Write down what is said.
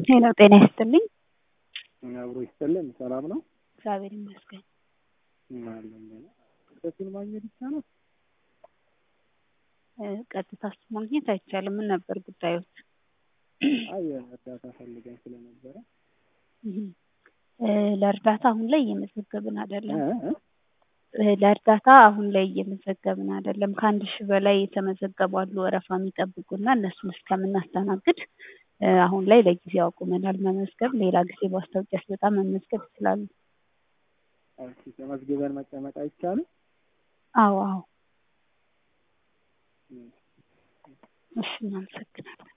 ሄሎ ጤና ይስጥልኝ። አብሮ ይስጥልን። ሰላም ነው? እግዚአብሔር ይመስገን። አለን እሱን ማግኘት ይቻላል? እ ቀጥታ እሱ ማግኘት አይቻልም። ምን ነበር ጉዳዮች? አይ እርዳታ ፈልገን ስለነበረ እህ እ ለእርዳታ አሁን ላይ እየመዘገብን አይደለም። እ እ እ ለእርዳታ አሁን ላይ እየመዘገብን አይደለም። ከአንድ ሺህ በላይ የተመዘገቡ አሉ ወረፋ የሚጠብቁና እነሱን እስከምናስተናግድ እ አሁን ላይ ለጊዜው አቁመናል መመዝገብ። ሌላ ጊዜ ማስታወቂያ ሲወጣ መመዝገብ ይችላሉ። ኦኬ፣ ተመዝግበን መቀመጥ አይቻልም? አዎ አዎ። እሺ እናመሰግናለን።